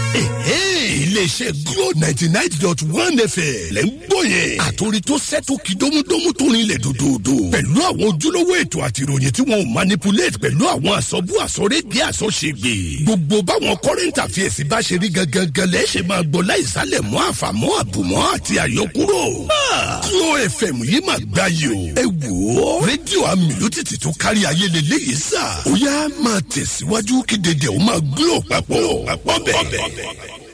iléeṣẹ́ glo ninety nine dot one fm lẹ́ ń gbọ́ yẹn. àtòrí tó sẹ́tò kí dómúdómú tó rinlẹ̀ dòdòdò. pẹ̀lú àwọn ojúlówó ètò àti ìròyìn tí wọ́n manipulate pẹ̀lú àwọn àsọ̀bù àsọ̀rédìí àsọ̀ṣègbè. gbogbo báwọn current affairs bá ṣe rí gangan lẹ́ ṣe máa gbọ́ láìsálẹ̀ mọ́ àfàmọ́ àbùmọ́ àti àyọkúrò. glo fm yìí máa gbá yìí o. ẹ wò ó rédíò amílùtìtì tó kárí ayé lélẹ́yìí sà. ó yá máa tẹ̀síwájú kí dédé ó máa glo papọ̀ papọ̀ bẹ́ẹ̀.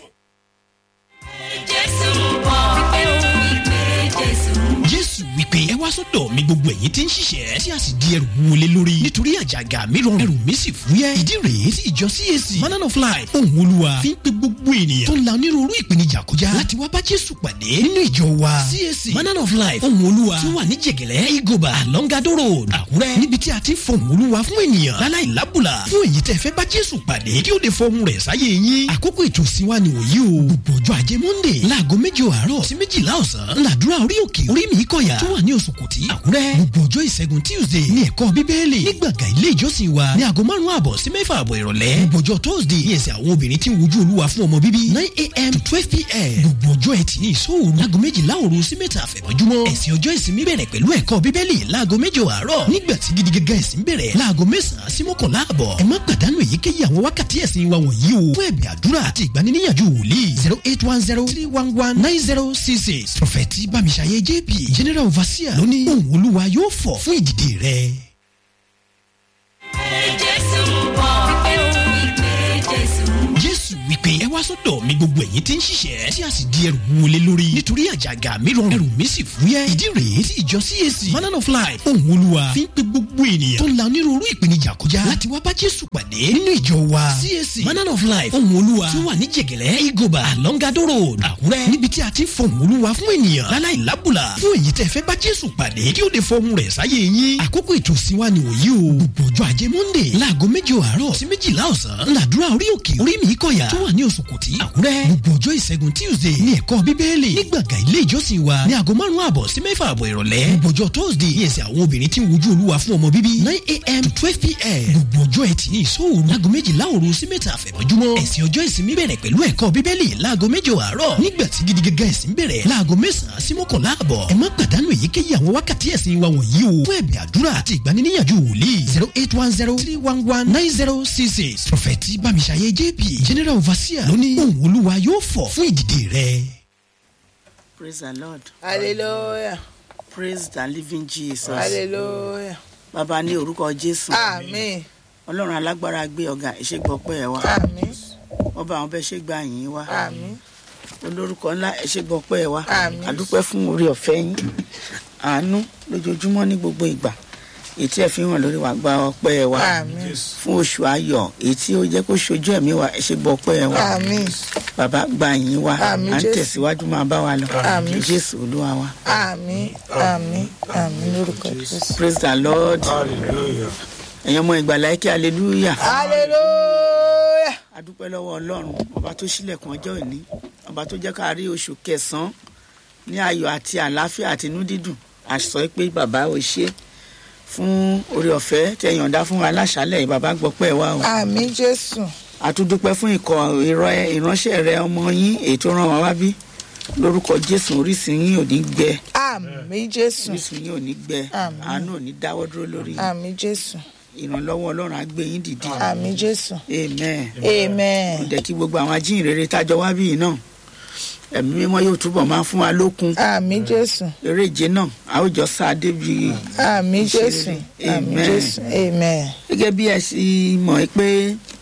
jésù bọ̀ pé òun ìpè jésù. jésù wípé ẹ wá sọ́dọ̀ mi gbogbo ẹ̀yin tí ń ṣiṣẹ́ tí a sì di ẹrù wọlé lórí nítorí àjàgà mi rọrùn ẹrù mi sì fúyẹ́ ìdí rèé tí ìjọ cac manana of life ohun olúwa fi ń pe gbogbo ènìyàn tó ń la onírúurú ìpèníjà kọjá láti wá bá jésù pàdé nínú ìjọ wa cac manana of life ohun olúwa tí ó wà ní jẹ̀gẹ̀lẹ́ igoba alongado road àkúrẹ́ níbi tí a ti ń fọhùn olúwa fún ènìyàn láláì lábùlà fún èyí tẹ́ fẹ́ bá jésù pàdé kí ó lè fọhùn rẹ̀ sáyé yín àkókò ètò ìsìnwá ni òyí o gbogbo ọjọ́ ajé monday láago méjì àárọ̀ sí méjìlá ọ̀sán ńláàdúrà orí òkè orí mi kọ̀yà tó wà ní oṣù kùtì àkúrẹ́ gbogbo ọjọ́ ìṣẹ́gun tuesday ní ẹ̀kọ́ bíbélì ní gbàgà ilé ìjọsìn wa ní aago márùn-ún àbọ̀ sí mẹ́fà àbọ̀ ìrọ̀lẹ́ gbogbo ọjọ́ thursday ní ẹsẹ̀ àwọn obìnrin tí ń wojú olúwa fún ọmọ bíbí nine a.m. to twelve p.m. gbogbo ọjọ́ ẹtì ní ìṣòro láago méjìlá òru sí mẹ́ta àfẹ̀mọ́júmọ́ ẹ̀sìn ọjọ́ ìsinmi bẹ̀rẹ̀ pẹ̀lú ẹ̀kọ́ bíbélì láago méjì àárọ̀ nígbà tí gidi gẹ́gẹ́ ẹ̀sìn bẹ̀rẹ̀ láago mẹ́sàn-án sí mọ́kànlá àbọ̀ ẹ má pàdánù èyíkéyìí àwọn wákàtí ẹ̀sìn wa wọ̀nyí o fún ẹ̀bì àdúrà àti ìgbaniníyànjú wòlíì zero eight one zero three one one nine zero six six prọfẹ̀tì bámiṣayé jp general overseer lóní òun olúwa yóò fọ̀ fún ìdìde rẹ̀. jésù bọ̀ pé òun ìpè jésù. jésù wípé ẹ wá sọ́dọ̀ mi gbogbo ẹ̀yin tí ń ṣiṣẹ́ tí a sì di ẹrù wọlé lórí nítorí àjàgà mi rọrùn ẹrù mi sì fúyẹ́ ìdí rèé tí ìjọ cac manana of life ohun olúwa fi ń pe gbogbo ènìyàn tó ń la onírúurú ìpèníjà kọjá láti wá bá jésù pàdé nínú ìjọ wa cac manana of life ohun olúwa tí ó wà ní jẹ̀gẹ̀lẹ́ igoba alongado road àkúrẹ́ níbi tí a ti ń fọhùn olúwa fún ènìyàn láláì lábùlà fún èyí tẹ́ fẹ́ bá jésù pàdé kí ó lè fọhùn rẹ̀ sáyé yín àkókò ètò ìsìnwá ni òyí o gbogbo ọjọ́ ajé monday láago méjì àárọ̀ sí méjìlá ọ̀sán ńláàdúrà orí òkè orí mi kọ̀yà tó wà ní oṣù kùtì àkúrẹ́ gbogbo ọjọ́ ìṣẹ́gun tuesday ní ẹ̀kọ́ bíbélì ní gbàgà ilé ìjọsìn wa ní aago márùn-ún àbọ̀ sí mẹ́fà àbọ̀ ìrọ̀lẹ́ gbogbo ọjọ́ thursday ní ẹsẹ̀ àwọn obìnrin tí ń wojú olúwa fún ọmọ bíbí nine a.m. to twelve p.m. gbogbo ọjọ́ ẹtì ní ìṣòro láago méjìlá òru sí mẹ́ta àfẹ̀mọ́júmọ́ ẹ̀sìn ọjọ́ ìsinmi bẹ̀rẹ̀ pẹ̀lú ẹ̀kọ́ bíbélì láago méjì àárọ̀ nígbà tí gidi gẹ́gẹ́ ẹ̀sìn bẹ̀rẹ̀ láago mẹ́sàn-án sí mọ́kànlá àbọ̀ ẹ má pàdánù èyíkéyìí àwọn wákàtí ẹ̀sìn wa wọ̀nyí o fún ẹ̀bì àdúrà àti ìgbaniníyànjú wòlíì zero eight one zero three one one nine zero six six prọfẹ̀tì bámiṣayé jp general overseer lóní òun olúwa yóò fọ̀ fún ìdìde rẹ̀. praise the lord hallelujah praise the living jesus hallelujah bàbá ní orúkọ jésù àmín ọlọ́run alágbára gbé ọ̀gá ìṣègbọ́pẹ́ ẹ̀ wá àmín wọ́n bá àwọn bẹ́ẹ̀ ṣe gbà yín wá àmín olórúkọ ńlá ìṣègbọ́pẹ́ ẹ̀ wá Àmín. àdúpẹ́ fún orí ọ̀fẹ́ yín àánú lójoojúmọ́ ní gbogbo ìgbà èyí tí ẹ fi hàn lórí wa gba ọpẹ́ ẹ̀ wá àmín fún oṣù ayọ̀ èyí tí ó jẹ́ kó ṣojú ẹ̀mí wa ìṣègbọ́pẹ́ ẹ̀ wá àmín bàbá gbà yín wá Àmín, à ń Jésù. tẹ̀síwájú máa bá wa lọ Àmín. jésù olúwa wa àmín àmín àmín lórúkọ jésù. praise the lord ẹ̀yin ọmọ ìgbàlá ẹ̀kẹ́ hallelujah. hallelujah adúpẹ́ lọ́wọ́ ọlọ́run ọba tó ṣílẹ̀kùn ọjọ́ òní ọba tó jẹ́ ká rí oṣù kẹsàn-án ní ayọ̀ àti àlàáfíà àti inú dídùn àṣọ pé bàbá ò ṣe fún orí ọ̀fẹ́ tẹ yọ̀ǹda fún wa láṣálẹ̀ yìí bàbá gbọ́pẹ́ wa o àmín jésù àtúndúpẹ́ fún ikọ̀ ìrọ̀- ìránṣẹ́ rẹ ọmọ yín èyí tó ràn wá wá bí lórúkọ jésù orísun yín ò ní gbẹ àmín jésù orísun yín ò ní gbẹ Àmín. àánú ò ní dáwọ́ dúró lórí yín. àmín jésù ìrànlọ́wọ́ ọlọ́run á gbé yín dìde àmín jésù amen amen jẹ́ kí gbogbo àwọn ajínrere tájọ wá bíi náà ẹ̀mí mímọ́ yóò túbọ̀ máa fún wa lókun àmín jésù eré ìje náà a ó jọ sáà débi àmín jésù Ìṣeré. àmín Amen. jésù amen gẹ́gẹ́ bí ẹ sì mọ̀ ẹ́ pé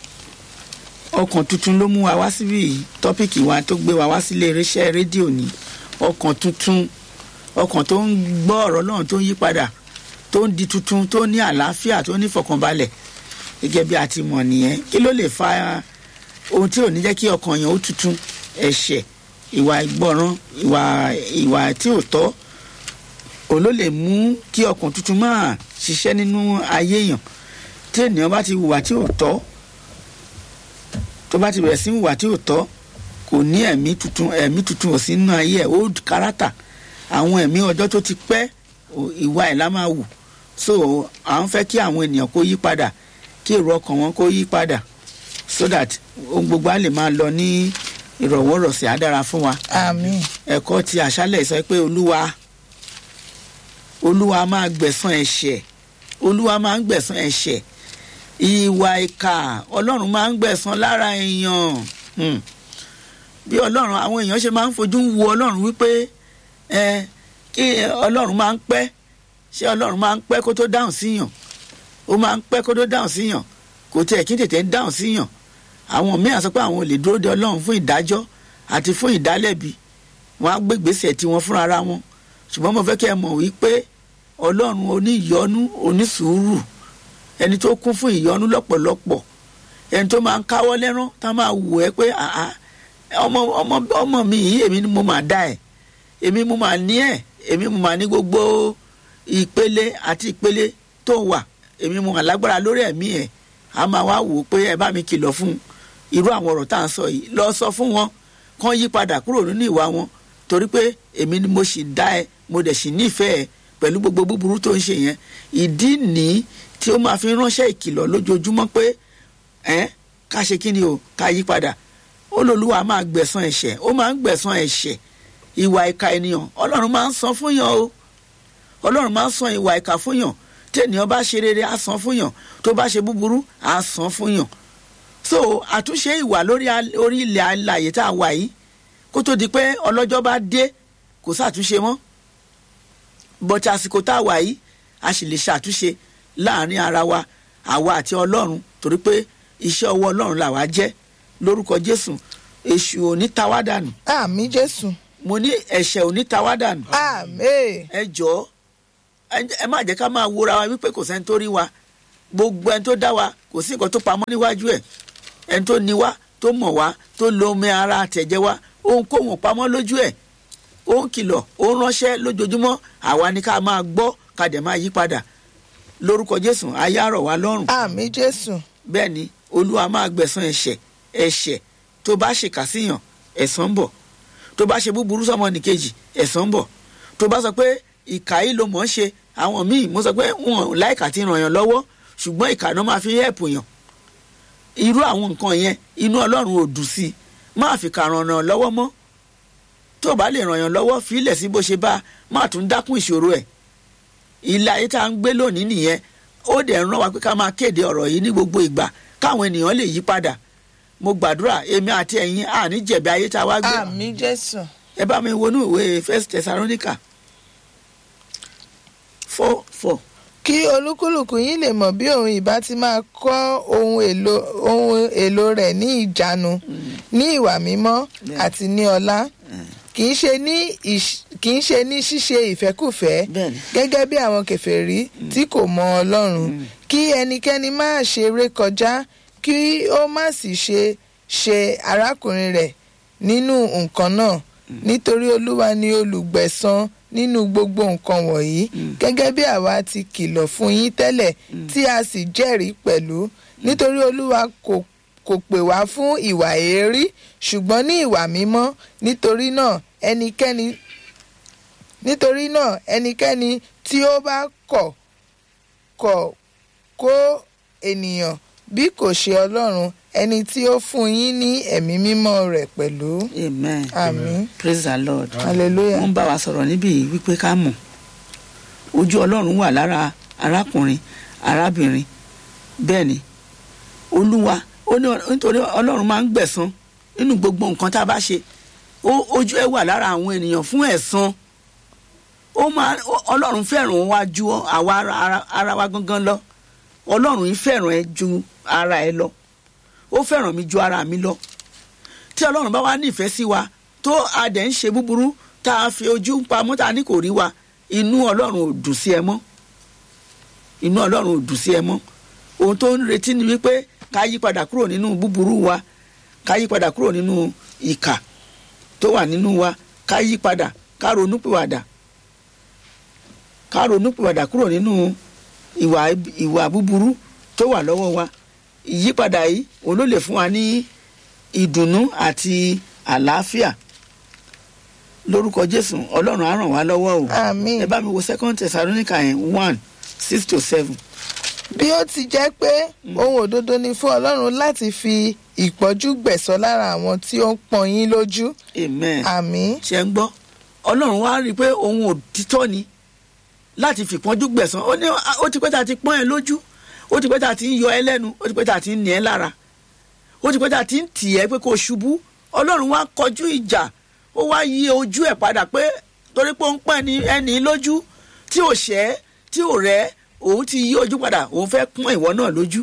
ọkàn tuntun ló mú wa wá síbí yìí tọ́pìkì wa tó gbé wa wá sílé iléeṣẹ́ rédíò ní ọkàn tuntun ọkàn tó ń gbọ́ ọ̀rọ̀ náà tó ń yí padà tó ń di tuntun tó ní àlàáfíà tó ní fọkànbalẹ̀ gẹ́gẹ́ bí a ti mọ̀ nìyẹn kí ló lè fa ohun tí ò ní jẹ́ kí ọkàn yẹn ó tuntun ẹ̀ṣẹ̀ ìwà ìgbọràn ìwà ìwà tí ò tọ́ òun ló lè mú kí ọkàn tuntun máa ṣiṣẹ́ nínú ayé èèyàn tí ènìyàn bá ti hùwà tí ò tọ́ tó bá ti bẹ̀rẹ̀ sí hùwà tí ò tọ́ kò ní ẹ̀mí tuntun ẹ̀mí tuntun ò sí nínú ayé ẹ̀ old character àwọn ẹ̀mí ọjọ́ tó ti pẹ́ ò- ìwà ẹ̀ la máa wù so à ń fẹ́ kí àwọn ènìyàn kó yí padà kí èrò ọkàn wọn kó yí padà so that ohun gbogbo á lè máa lọ ní ìrọ̀wọ́rọ̀sẹ̀ á dára fún wa àmín ẹ̀kọ́ ti àṣálẹ̀ sọ pé olúwa olúwa máa gbẹ̀san ẹ̀ṣẹ̀ olúwa máa ń gbẹ̀san ẹ̀ṣẹ̀ ìwà ìkà ọlọ́run máa ń gbẹ̀san lára èèyàn Hmm. bí ọlọ́run àwọn èèyàn ṣe máa ń fojú wo ọlọ́run wípé ẹ kí ọlọ́run máa ń pẹ́ ṣé ọlọ́run máa ń pẹ́ kó tó dáhùn síyàn ó máa ń pẹ́ kó tó dáhùn síyàn kò tiẹ̀ kí tètè ń dáhùn síyàn àwọn míì á sọ pé àwọn ò lè dúró de ọlọ́run fún ìdájọ́ àti fún ìdálẹ́bi wọn á gbé gbèsè tiwọn fúnra ara wọn ṣùgbọ́n mo fẹ́ kí ẹ mọ̀ wípé ọlọ́run oníyọ́nú onísùúrù ẹni tó kún fún ìyọ́nú lọ́pọ̀lọpọ̀ ẹni tó máa ń káwọ́ lẹ́rán tá máa wù ẹ́ pé àá ọmọ ọmọ ọmọ mi yìí èmi ni mo máa dá ẹ̀ èmi mo máa ní ẹ̀ èmi mo máa ní gbogbo ìpele àti ìpele tó wà èmi mo máa lágbára lórí ẹ̀mí ẹ̀ a máa wá wò ó pé ẹ bá mi kìlọ̀ fún un irú àwọn ọ̀rọ̀ tá à ń sọ yìí lọ sọ fún wọn kán yí padà kúrò nínú ìwà wọn torí pé èmi ni mo sì dá ẹ mo dẹ̀ sì nífẹ̀ẹ́ ẹ pẹ̀lú gbogbo búburú tó ń ṣe yẹn ìdí nìí tí ó máa fi ránṣẹ́ ìkìlọ̀ lójoojúmọ́ pé ẹ ká ṣe kí ni o ká yí padà olólùwà máa gbẹ̀san ẹ̀ṣẹ̀ ó máa ń gbẹ̀san ẹ̀ṣẹ̀ ìwà ìka ènìyàn ọlọ́run máa ń san fún yàn o ọlọ́run máa ń san ìwà ìka fún yàn tí ènìyàn bá ṣe rere á san fún yàn tó bá ṣe búburú á san fún yàn so àtúnṣe ìwà lórí al- orí ilẹ̀ alàyè tá a wà yìí kó tó di pé ọlọ́jọ́ bá dé kò sàtúnṣe mọ́ bọ́tí àsìkò tá a wà yìí a sì lè ṣàtúnṣe láàrin ara wa àwa àti ọlọ́run torí pé iṣẹ́ ọwọ́ ọlọ́run làwa jẹ́ lórúkọ jésù èṣù ò ní ta wá dànù àmín jésù mo ní ẹ̀ṣẹ̀ ò ní ta wá dànù àmín ẹ jọ̀ọ́ ẹ- ẹ má jẹ́ ká máa wúra wa wípé kò sẹ́ni tó rí wa gbogbo ẹni tó dá wa kò sí nǹkan tó pamọ́ níwájú ẹ̀ ẹni tó ní wa tó mọ̀ wá tó lo omi ara àtẹ̀jẹ́ wa ohunkóhun ò pamọ́ lójú ẹ̀ ó ń kìlọ̀ ó ń ránṣẹ́ lójoojúmọ́ àwa ni ká máa gbọ́ ká dẹ̀ máa yí padà lórúkọ jésù ayé àrọ̀ wa lọ́rùn àmín jésù bẹ́ẹ̀ ni olúwa máa gbẹ̀san ẹ̀ṣẹ̀ ẹ̀ṣẹ̀ tó bá ṣèkà síyàn ẹ̀san ń bọ̀ tó bá ṣe búburú sọmọ nìkejì ẹ̀san ń bọ̀ tó bá sọ pé ìkà yìí ló mọ̀ ọ́n ṣe àwọn míì mo sọ pé wọn ò láìka ti ràn yàn lọ́wọ́ ṣùgbọ́n ìkà náà máa fi hẹ́ẹ̀pù yàn irú àwọn nǹkan yẹn inú ọlọ́run ò dùn sí i máa fi kà ràn yàn lọ́wọ́ mọ́ tó bá lè ràn yàn lọ́wọ́ fílẹ̀ sí bó ṣe bá máa tún dákún ìṣòro ẹ̀ ilé ayé tá à ń gbé lónìí nìyẹn ó dẹ̀ ń rán wa pé ká máa kéde ọ̀rọ̀ yìí ní gbogbo ìgbà káwọn ènìyàn lè yí padà mo gbàdúrà èmi àti ẹ̀yin àní jẹ̀bi ayé tá a wá gbé àmín jésù ẹ bá mi wọnú ìwé first thessalonica four four kí olúkúlùkù yín lè mọ̀ bí òun ìbá ti máa kọ́ ohun èlò ohun èlò rẹ̀ ní ìjánu ní ìwà mímọ́ àti ní ọlá kì í ṣe ní ìṣ- kì í ṣe ní ṣíṣe ìfẹ́kùfẹ́ Bẹ́ẹ̀ni. gẹ́gẹ́ bí àwọn kèfèrí tí kò mọ ọlọ́run kí ẹnikẹ́ni má ṣe rékọjá kí ó má sì ṣe ṣe arákùnrin rẹ̀ nínú nǹkan náà nítorí olúwa ni olùgbẹ̀san nínú gbogbo nǹkan wọ̀nyí gẹ́gẹ́ bí àwa ti kìlọ̀ fún yín tẹ́lẹ̀ tí a sì jẹ́rìí pẹ̀lú nítorí olúwa kò kò pè wá fún ìwà èérí ṣùgbọ́n ní ìwà mímọ́ nítorí náà ẹnikẹ́ni nítorí náà ẹnikẹ́ni tí ó bá kọ̀ kọ̀ kó ènìyàn bí kò ṣe ọlọ́run ẹni tí ó fún yín ní ẹ̀mí mímọ́ rẹ̀ pẹ̀lú amen àmín praise the lord hallelujah wọ́n bá wa sọ̀rọ̀ níbí yìí wípé ká mọ̀ ojú ọlọ́run wà lára arákùnrin arábìnrin bẹ́ẹ̀ ni olúwa ó ní nítorí ọlọ́run máa ń gbẹ̀san nínú gbogbo nǹkan tá a bá ṣe ó- ojú ẹ wà lára àwọn ènìyàn fún ẹ̀san ó máa ó- ọlọ́run fẹ́ràn wa ju àwa ara- ara- ara wa gangan lọ ọlọ́run yìí fẹ́ràn ẹ ju ara ẹ lọ ó fẹ́ràn mi ju ara mi lọ tí ọlọ́run bá wá nífẹ̀ẹ́ sí wa tó a dẹ̀ ń ṣe búburú tá a fi ojú pamọ́ tá a ní kò rí wa inú ọlọ́run ò dùn sí ẹ mọ́ inú ọlọ́run ò dùn sí ẹ mọ́ ohun tó ń retí ni wípé ká yí padà kúrò nínú búburú wa ká yí padà kúrò nínú ìkà tó wà nínú wa ká yí padà ká ronúpìwàdà ká ronúpìwàdà kúrò nínú ìwà ìwà búburú tó wà lọ́wọ́ wa ìyípadà yìí òun ló lè fún wa ní ìdùnnú àti àlàáfíà lórúkọ jésù ọlọ́run á ràn wá lọ́wọ́ o àmín ẹ bá mi wo second thessalonica yẹn one six to seven bí ó ti jẹ́ pé ohun òdodo ni fún ọlọ́run láti fi ìpọ́jú gbẹ̀sọ́ lára àwọn tí ó ń pọ́n yín lójú amen. àmín ṣe ń gbọ́ ọlọ́run wá rí i pé òun ò títọ́ ni láti fìpọ́njú gbẹ̀san ó ní ó ti pẹ́ tá a ti pọ́n ẹ lójú ó ti pẹ́ tá a ti ń yọ ẹ lẹ́nu ó ti pẹ́ tá a ti ń nì ẹ́ lára ó ti pẹ́ tá a ti ń tì ẹ́ pé kó o ṣubú ọlọ́run wá kọjú ìjà ó wá yí ojú ẹ̀ padà pé torí pé ó ń pẹ́ ni ẹni lójú tí ò ṣẹ́ tí ò rẹ́ òun ti yí ojú padà òun fẹ́ pọ́n ìwọ náà lójú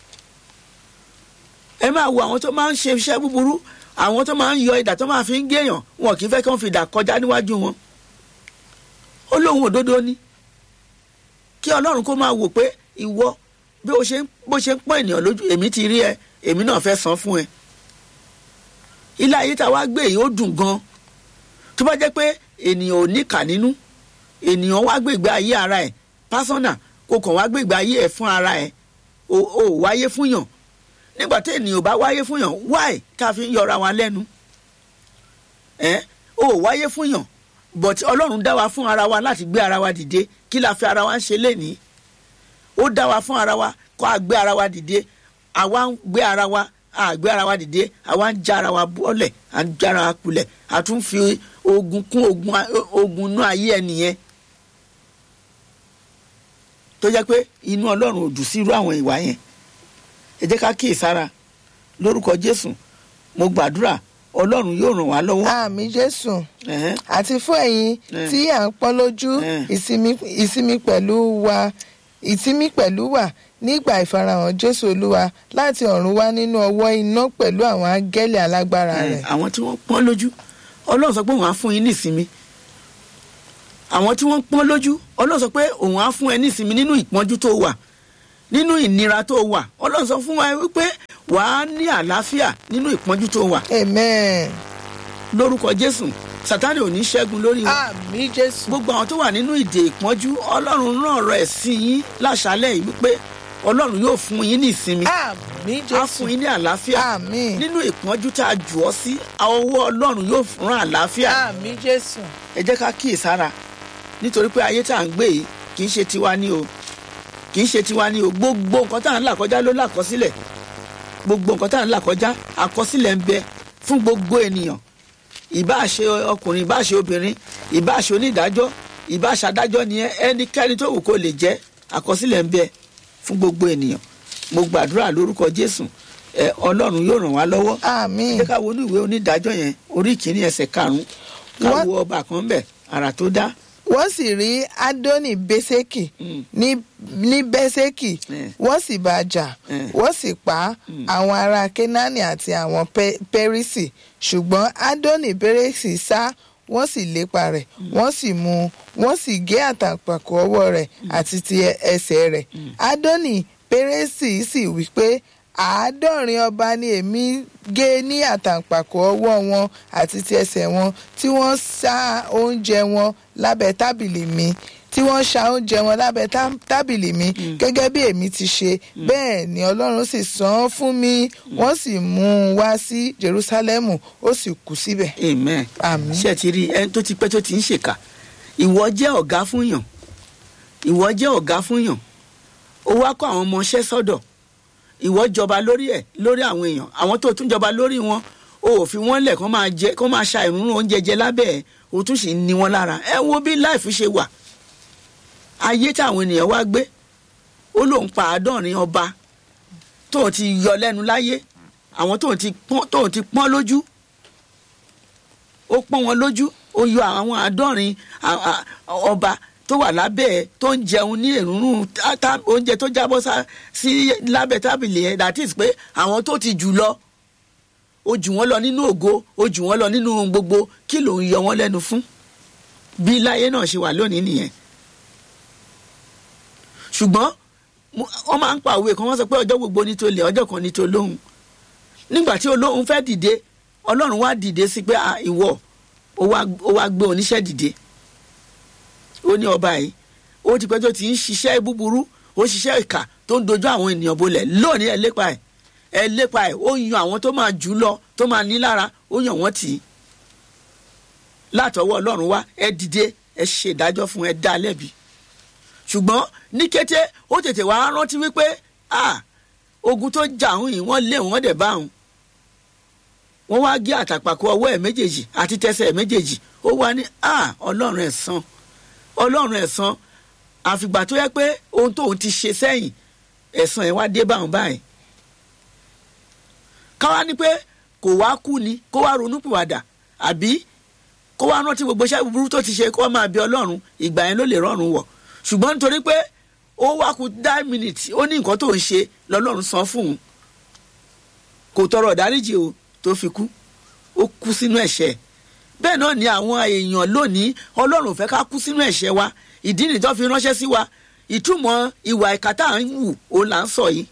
ẹ máa wo àwọn tó máa ń ṣe iṣẹ́ búburú àwọn tó máa ń yọ ìdà tó máa fi ń géèyàn wọn kì í fẹ́ kí wọ́n fi ìdà kọjá níwájú wọn ó lóun òdodo ni kí ọlọ́run kó máa wò pé ìwọ bí o ṣe ń bó ṣe ń pọ́n ènìyàn lójú èmi ti rí ẹ èmi náà fẹ́ san fún ẹ ilé ayé tá a wá gbé yìí ó dùn gan tó bá jẹ́ pé ènìyàn ò níkà nínú ènìyàn wá gbègbè ayé ara ẹ̀ pásánà kò kàn wá gbègbè ayé ẹ̀ fún ara ẹ̀ o ò wáyé fún yàn nígbà tí ènìyàn bá wáyé fún yàn wáì ká fi ń yọra wa lẹ́nu ẹ o ò wáyé fún yàn but ọlọ́run dá wa fún ara wa láti gbé ara wa dìde kí la fi ara wa ń ṣe lénìí ó dá wa fún ara wa kó a gbé ara wa dìde àwa ń gbé ara wa a gbé ara wa dìde àwa ń já ara wa bọ́lẹ̀ à ń já ara wa kulẹ̀ a tún fi ogun kún ogun ogun inú ayé ẹnìyẹn tó jẹ́ pé inú ọlọ́run ò dùn sí irú àwọn ìwà yẹn ẹ jẹ́ ká kíyèsára lórúkọ jésù mo gbàdúrà ọlọ́run yóò ràn wá lọ́wọ́. àmín jésù Ẹ̀hẹ́n. àti fún ẹ̀yin Eh. tí à ń pọ́n lójú Eh. ìsinmi ìsinmi pẹ̀lú wa ìsinmi pẹ̀lú wa nígbà ìfarahàn jésù olúwa láti ọ̀run wá nínú ọwọ́ iná pẹ̀lú àwọn áńgẹ́lì alágbára Ẹ̀, rẹ̀. àwọn tí wọ́n pọ́n lójú ọlọ́run sọ pé òun á fún yín ní ìsinmi àwọn tí wọ́n pọ́n lójú ọlọ́run sọ pé òun á fún ẹ ní ìsinmi nínú ìpọ́njú tó wà nínú ìnira tó wà ọlọ́run sọ fún wa wípé wàá ní àlàáfíà nínú ìpọ́njú tó wà amen. lórúkọ jésù sátánì ò ní ṣẹ́gun lórí wọn àmín jésù. gbogbo àwọn tó wà nínú ìdè ìpọ́njú ọlọ́run rán ọ̀rọ̀ ẹ̀ sí yín láṣálẹ̀ yìí wípé ọlọ́run yóò fún yín ní ìsinmi àmín á jésù. fún yín ní àlàáfíà àmín. nínú ìpọ́njú tá a jù ọ́ sí ọwọ́ ọlọ́run yóò fún àlàáfíà àmín jésù. ẹ jẹ́ ká kíyèsára nítorí pé ayé tá à ń gbé yìí kì í ṣe tiwa ní o kì í ṣe tiwa ní o gbogbo nǹkan tá à ń là kọjá ló làkọsílẹ̀ gbogbo nǹkan tá à ń là kọjá àkọsílẹ̀ ń bẹ fún gbogbo ènìyàn ìbáà ṣe ọkùnrin ìbáà ṣe obìnrin ìbáà ṣe onídàájọ́ ìbáà ṣe adájọ́ ni ẹ ẹnikẹ́ni tó wù kó lè jẹ́ àkọsílẹ̀ ń bẹ fún gbogbo ènìyàn mo gbàdúrà lórúkọ jésù ẹ ọlọ́run yóò ràn wá lọ́wọ́ àmín. jẹ́ ká wo ní ìwé onídàájọ́ yẹn orí ìkíní ẹsẹ̀ karùn-ún ká Wọ́n- wo ọba kan bẹ̀ àrà tó dá wọ́n sì rí adoni beseki ní ní beseki Mm. wọ́n sì bá a jà Mm. wọ́n sì pa àwọn ará kenani àti àwọn Pe- perisi ṣùgbọ́n adoni beresi sá wọ́n sì lépa rẹ̀ wọ́n sì mú un wọ́n sì gé àtàǹpàkò ọwọ́ rẹ̀ àti ti ẹ- ẹsẹ̀ rẹ̀ adoni peresi sì wí pé àádọ́rin ọba ni èmi gé ní àtàǹpàkò ọwọ́ wọn àti ti ẹsẹ̀ wọn tí wọ́n sá oúnjẹ wọn lábẹ́ tábìlì mi tí wọ́n ṣa oúnjẹ wọn lábẹ́ tá- tábìlì mi gẹ́gẹ́ bí èmi ti ṣe bẹ́ẹ̀ ni ọlọ́run sì san án fún mi wọ́n sì mú un wá sí jerusalemu ó sì kú síbẹ̀. amen Àmín. ṣé ẹ ti rí ẹni tó ti pẹ́ tó ti ń ṣèkà ìwọ jẹ́ ọ̀gá fún yàn ìwọ jẹ́ ọ̀gá fún yàn ó wá kó àwọn ọmọọṣẹ́ sọ́dọ̀ ìwọ jọba lórí ẹ̀ lórí àwọn èèyàn àwọn tó tún jọba lórí wọn o ò fi wọ́n lẹ̀ kó máa jẹ kó máa ṣa ìrúnrún oúnjẹ jẹ lábẹ́ ẹ̀ o tún sì ń ni wọ́n lára ẹ wo bí láìfi ṣe wà ayé táwọn ènìyàn wá gbé ó lóun pa àádọ́rin ọba tóun ti yọ lẹ́nu láyé àwọn tóun ti pọ́n tóun ti pọ́n lójú ó pọ́n wọn lójú ó yọ àwọn àádọ́rin à- à- ọba tó wà lábẹ́ ẹ̀ tó ń jẹun ní èrúnrún tá- tá- oúnjẹ tó jábọ́ sá- sí lábẹ́ tábìlì ẹ̀ that is pé àwọn tó ti jù lọ ó jù wọ́n lọ nínú ògo ó jù wọ́n lọ nínú ohun gbogbo kí ló ń yọ wọ́n lẹ́nu fún bí láyé náà ṣe wà lónìí nìyẹn ṣùgbọ́n mo- wọ́n máa ń pa òwe kan wọ́n sọ pé ọjọ́ gbogbo ní tó lè ọjọ́ kan ní tó lóhùn nígbà tí olóhùn fẹ́ dìde ọlọ́run wá dìde sí pé "Ah, ìwọ ó wá ó wá gbé oníṣẹ́ dìde ó ní ọba yìí ó ti pẹ́ tó ti ń ṣiṣẹ́ búburú ó ṣiṣẹ́ ìkà tó ń dojú àwọn ènìyàn bolẹ̀ lónìí ẹ lépa ẹ̀ ẹ lépa ẹ̀ ó yan àwọn tó máa jù ú lọ tó máa ní lára ó yàn wọ́n tì í látọwọ́ ọlọ́run wá ẹ dìde ẹ ṣe ìdájọ́ fún ẹ dá a lẹ́bi ṣùgbọ́n ní kété ó tètè wá rántí wípé ah ogun tó jà òun yìí wọ́n lé wọ́n dẹ̀ bá òun wọ́n wá gé àtàpàkò ọwọ́ ẹ̀ méjèèjì àti tẹsẹ̀ ẹ̀ méjèèjì ó wá ní à ọlọ́run ẹ̀san ọlọ́run ẹ̀san àfìgbà tó yẹ pé ohun tóun ti ṣe sẹ́yìn ẹ̀san ẹ̀ wá dé báwọn báyìí káwá ní pé kò wá kú ni kó wá ronú pìwàdà àbí kó wá rántí gbogbo iṣẹ́ búburú tó ti ṣe kó wá máa bí ọlọ́run ìgbà yẹn ló lè rọrùn wọ̀ ṣùgbọ́n nítorí pé ó wá kú nine minutes ó ní nǹkan tó ń ṣe lọ́lọ́run san fún un kò tọrọ ìdáríjì o tó fi kú ó kú sínú ẹ̀ṣẹ̀ bẹ́ẹ̀ náà ni àwọn èèyàn lónìí ọlọ́run ò fẹ́ ká kú sínú ẹ̀ṣẹ̀ wa ìdí nìyí tó fi ránṣẹ́ sí wa ìtumọ̀ ìwà ìkà tá à ń wù òun là ń sọ yìí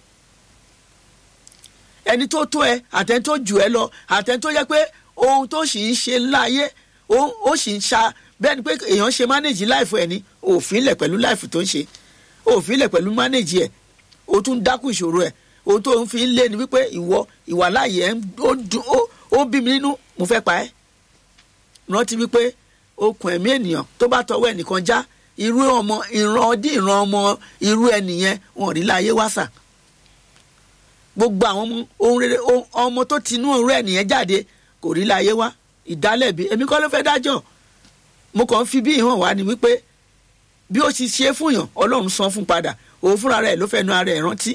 ẹni tó tó ẹ àtẹni tó jù ẹ lọ àtẹni tó yẹ pé ohun tó sì ń ṣe láàyè ó sì ń ṣa bẹ́ẹ̀ ni pé èèyàn ṣe mánéjì láìfọ ẹ̀ ní òfin lẹ̀ pẹ̀lú láìfù tó ń ṣe òfin lẹ̀ pẹ̀lú mánéjì ẹ̀ o tún dákú ìṣòro ẹ̀ ohun tó ń fi ń lé ni wípé ìwọ ìwà láàyè ẹ̀ ó bí mi nínú mo fẹ́ pa ẹ́ rántí wípé okùn ẹ̀mí ènìyàn tó bá tọwọ́ ẹnìkan já irú ọmọ ìran ọdín ìran ọmọ irú ẹnìyẹn wọn ò rí láyé wáṣà gbogbo àwọn ọmọ ohun rere ọmọ tó tinú irú ẹnìyẹn jáde kò rí láyé wá ìdálẹ́bi èmi kọ́ ló fẹ́ dájọ́ mo kàn ń fi bí ìhàn wá ni wípé bí ó ti ṣe fún yàn ọlọ́run san fún padà òun fúnra rẹ̀ ló fẹ́ nu ara ẹ̀ rántí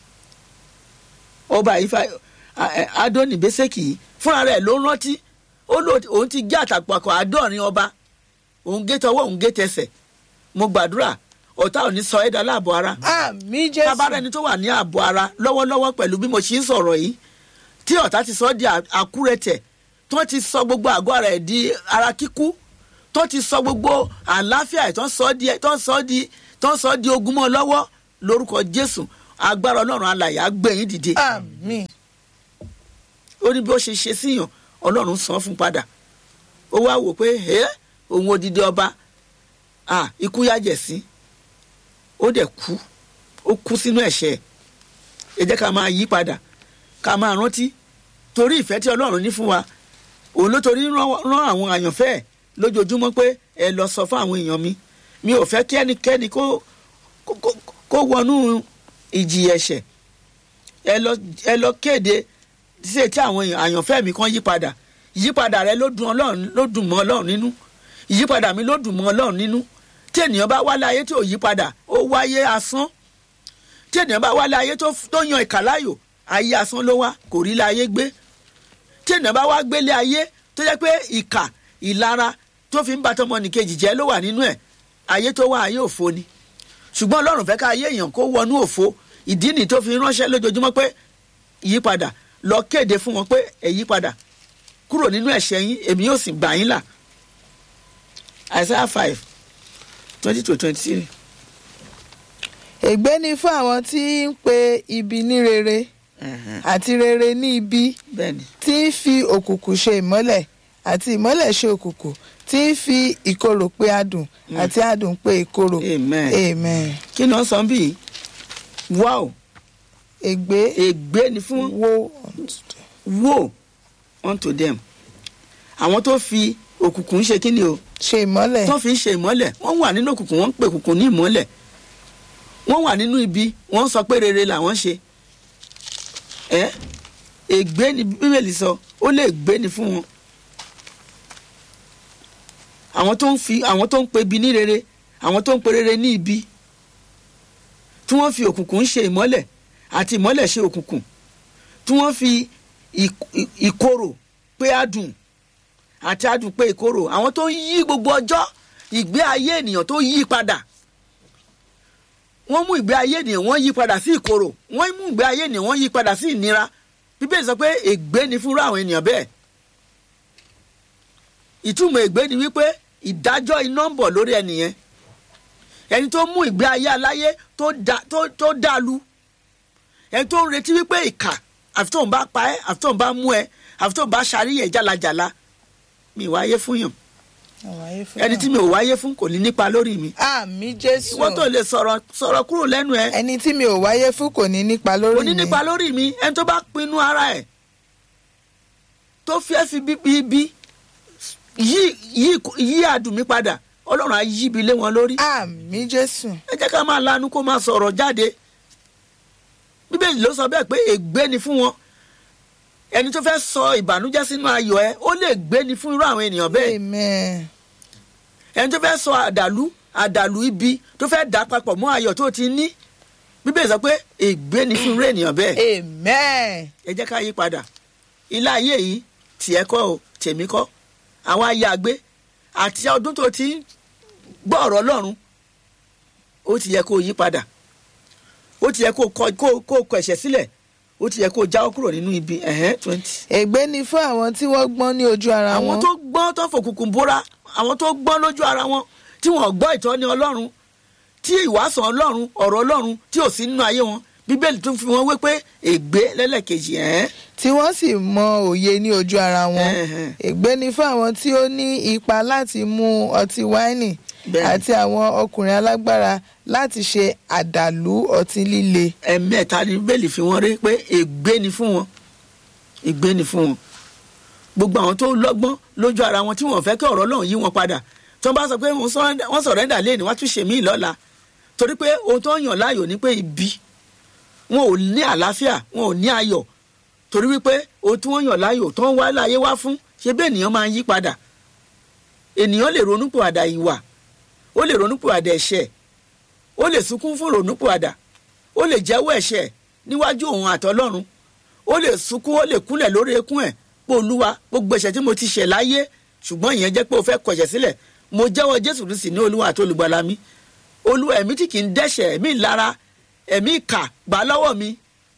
ọba ìfà adóni bẹ́sẹ̀kì yìí fúnra rẹ̀ ló rántí ó lò òun ti gé àtàpàkọ̀ àádọ́rin ọba òun gé tọwọ́ òun gé tẹsẹ̀ mo gbàdúrà ọ̀tá ò ní sọ ẹ̀dá láàbọ̀ ara àmì jésù tábàárẹ̀ ni tó wà ní ààbọ̀ ara lọ́wọ́lọ́wọ́ pẹ̀lú bí mo ṣe ń sọ̀rọ̀ yìí tí ọ̀tá ti sọ di àkúrẹ̀tẹ̀ tó ti sọ gbogbo àgọ́ ara ẹ̀ di ara kíkú tó ti sọ gbogbo àlàáfíà ẹ̀ tó ń sọ di tó ń sọ di tó ń sọ di ogun mọ́ lọ́wọ́ lórúkọ jésù agbára ọlọ́run alàyè á gbé yín dìde àmì ó ní bí ó ṣe ṣe síyàn ọlọ́run san fún padà ó wá wò pé ẹ òun odidi ọba ah ikú yájẹ̀ sí ó dẹ̀ kú ó kú sínú ẹ̀ṣẹ̀ ẹ jẹ́ ká máa yí padà ká máa rántí torí ìfẹ́ tí ọlọ́run ní fún wa òun ló torí rán àwọn àyànfẹ́ ẹ̀ lójoojúmọ́ pé ẹ lọ sọ fún àwọn èèyàn mi mi ò fẹ́ kí ẹnikẹ́ni kó kó wọnú ìjì ẹ̀ṣẹ̀ ẹ lọ ẹ lọ kéde ṣe tí àwọn àyànfẹ́ mi kan yí padà ìyípadà rẹ ló dùn ọlọ́run ló dùn mọ́ ọlọ́run nínú ìyípadà mi ló dùn mọ́ ọlọ́run nínú tí ènìyàn bá wálé ayé tí ò yí padà ó wáyé asán tí ènìyàn bá wálé ayé tó yan ìkà láyò ayé asán ló wá kò rí láyé gbé tí ènìyàn bá wá gbélé ayé tó jẹ́ pé ìkà ìlara tó fi ń bá tọmọnìkejì jẹ́ ló wà nínú ẹ̀ ayé tó wá ayé òfo ni ṣùgbọ́n ọlọ́run fẹ́ ká ayé èèyàn kó wọnú òfo ìdí nì tó fi ránṣẹ́ lójoojúmọ́ pé ìyípadà lọ kéde fún wọn pé ẹ yípadà kúrò nínú ẹ̀ṣẹ̀ yín èmi yóò sì gbà yín là Isaiah five twenty to twenty three. ègbé ni fún àwọn tí ń pe ibi ní rere àti rere ní ibi bẹ́ẹ̀ni tí ń fi òkùnkùn ṣe ìmọ́lẹ̀ àti ìmọ́lẹ̀ ṣe òkùnkùn tí ń fi ìkorò pe adùn àti adùn pe ìkorò Amen. amen kí ni wọ́n sọ bí wow ègbé ègbé ni fún wo woe unto them àwọn tó fi òkùnkùn ṣe kí ni o ṣe ìmọ́lẹ̀ tó fi ń ṣe ìmọ́lẹ̀ wọ́n wà nínú òkùnkùn wọ́n ń pè òkùnkùn ní ìmọ́lẹ̀ wọ́n wà nínú ibi wọ́n ń sọ pé rere làwọn ṣe ẹ ègbé ni bíbélì sọ ó lè gbé ni fún wọn àwọn tó ń fi àwọn tó ń pe ibi ní rere àwọn tó ń pe rere ní ibi tí wọ́n fi òkùnkùn ṣe ìmọ́lẹ̀ àti ìmọ́lẹ̀ ṣe òkùnkùn tí wọ́n fi ìk- ì- ìkorò pé adùn àti adùn pé ìkorò àwọn tó ń yí gbogbo ọjọ́ ìgbé ayé ènìyàn tó yí padà wọ́n mú ìgbé ayé ènìyàn wọ́n yí padà sí ìkorò wọ́n mú ìgbé ayé ènìyàn wọ́n yí padà sí ìnira bíbélì sọ pé ègbé ni fúnra àwọn ènìyàn bẹ́ẹ̀ ìtumọ̀ ègbé ni wípé ìdájọ́ iná ń bọ̀ lórí ẹnìyẹn ẹni tó mú ìgbé ayé aláyé tó da- tó- tó dàlú ẹni tó ń retí wípé ìkà àfi tóun bá pa ẹ́ àfi tóun bá mú ẹ àfi tóun bá ṣàríyẹ jálajàla mi ì wáyé fún yàn àwáyé fún ẹni tí mi ò wáyé fún kò ní nípa lórí mi àmì jésù wọ́n tó lè sọ̀rọ̀ sọ̀rọ̀ kúrò lẹ́nu ẹ ẹni tí mi ò wáyé fún kò ní nípa kò lórí ní mi nípa lórí mi ẹni tó bá pinnu ara ẹ̀ tó fẹ́ fi bíbí bí yí yí yí àdùn mi padà ọlọ́run á yí ibi lé wọn lórí àmì jésù ẹ jẹ́ ká máa lanu kó máa sọ̀rọ̀ jáde bíbélì ló sọ bẹ́ẹ̀ pé ègbé ni fún wọn ẹni tó fẹ́ sọ ìbànújẹ́ sínú ayọ̀ ẹ ó lè gbé ni fún irú àwọn ènìyàn bẹ́ẹ̀ amen ẹni tó fẹ́ sọ àdàlú àdàlú ibi tó fẹ́ dà papọ̀ mọ́ ayọ̀ tó ti ní bíbélì sọ pé ègbé ni fún irú ènìyàn bẹ́ẹ̀ amen ẹ jẹ́ ká yí padà ilé ayé yìí tiẹ̀ kọ́ o tèmi kọ́ àwa ya gbé àti ọdún tó ti ń gbọ́ ọ̀rọ̀ ọlọ́run ó ti yẹ kó yí padà ó ti yẹ kó kọ kó kó kọ ẹ̀ṣẹ̀ sílẹ̀ ó ti yẹ kó jáwọ́ kúrò nínú ibi ẹ̀hẹ́n twenty. ègbé ni fún àwọn tí wọ́n gbọ́n ní ojú ara àwọn wọn tó gbọ́n tó fòkùnkùn bóra àwọn tó gbọ́n lójú ara wọn tí wọ́n gbọ́ ìtọ́ni ọlọ́run tí ìwàsàn ọlọ́run ọ̀rọ̀ ọlọ́run tí ò sí nínú ayé wọn bíbélì tún fi wọn wé pé ègbé lẹ́lẹ́kejì ẹ̀hẹ́n tí wọ́n sì mọ òye ní ojú ara wọn Ẹ̀hẹ̀n. ègbé ni fún àwọn tí ó ní ipa láti mu ọtí wáìnì Bẹ́ẹ̀ni. àti àwọn ọkùnrin alágbára láti ṣe àdàlú ọtí líle ẹ̀mẹ́ta ni bíbélì fi wọ́n rí pé ègbé ni fún wọn ègbé ni fún wọn gbogbo àwọn tó lọ́gbọ́n lójú ara wọn tí wọ́n fẹ́ kí ọ̀rọ̀ Ọlọ́run yí wọn padà tí wọ́n bá sọ pé wọ́n sọ̀rẹ́ndà- wọ́n sọ̀rẹ́ndà lé ní wọ́n á tún ṣe míì lọ́la torí pé ohun tó ń yàn láàyò ni pé ibi wọn ò ní àlàáfíà wọn ò ní ayọ̀ torí wípé ohun tí wọ́n yàn láàyò tó ń wá láyé wá fún ṣe bẹ́ẹ̀ ènìyàn máa ń yí padà ènìyàn lè ronúpìwàdà ìwà ó lè ronúpìwàdà ẹ̀ṣẹ̀ ó lè sunkún fún ronúpìwàdà ó lè jẹ́wọ́ ẹ̀ṣẹ̀ níwájú òun àtọlọ́run ó lè sunkún ó lè kúnlẹ̀ lórí ekún ẹ̀ pé olúwa gbogbo ẹ̀ṣẹ̀ tí mo ti ṣẹ̀ láyé ṣùgbọ́n ìyẹn jẹ́ pé o fẹ́ kọ̀ṣẹ̀ sílẹ̀ mo jẹ́wọ́ jésù kristi ní olúwa àti olùgbàlà mi olúwa ẹ̀mí tí kì í dẹ́ṣẹ̀ ẹ̀mí ìlara ẹ̀mí ìkà gbà lọ́wọ́ mi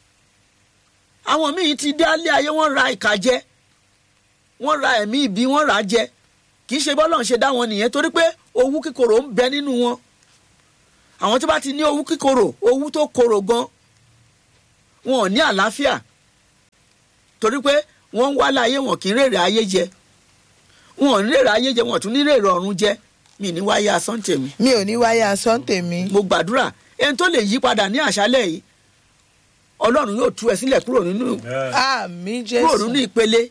àwọn míì ti dé alẹ́ ayé wọ́n ra ìkà jẹ wọ́n ra ẹ̀mí ìbí wọ́n rà á jẹ kì í ṣe bọ́lọ̀ ń ṣe dá wọn nìyẹn torí pé owú kíkorò ń bẹ nínú wọn àwọn tó bá ti ní owú kíkorò owú tó korò gan wọn ò ní àlàáfíà torí pé wọ́n ń wá láyé wọn kì í rèrè ayé jẹ wọn ò ní rèrè ayé jẹ wọn ò tún ní rèrè ọ̀run jẹ mi ní wáyé asán tèmi mi ò ní wáyé asán tèmi mo gbàdúrà ẹni tó lè yí padà ní àṣálẹ́ yìí ọlọ́run yóò tú ẹ sílẹ̀ kúrò nínú àmì kúrò jésù nínú ìpele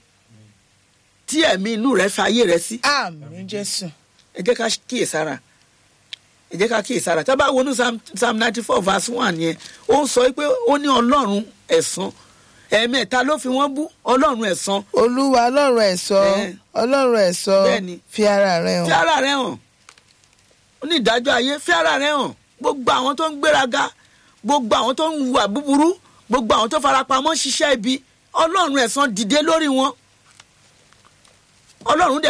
tí ẹ̀mí inú rẹ fi ayé rẹ sí àmì jésù ẹ jẹ́ ká kíyèsára ẹ jẹ́ ká kíyèsára tá a bá wọnú psalm psalm ninety four verse one yẹn ó ń sọ pé ó ní ọlọ́run ẹ̀san ẹ̀ẹ̀mẹ́ta ló fi wọ́n bú ọlọ́run ẹ̀san olúwa ọlọ́run ẹ̀sọ́ Bẹ́ẹ̀. ọlọ́run ẹ̀sọ́ Bẹ́ẹ̀ni. fi ara rẹ fi hàn ara rẹ hàn ó ní ìdájọ́ ayé fi ara rẹ hàn gbogbo àwọn tó ń gbéraga gbogbo àwọn tó ń hùwà búburú gbogbo àwọn tó farapamọ́ ṣiṣẹ́ ibi ọlọ́run ẹ̀san dìde lórí wọn ọlọ́run dẹ̀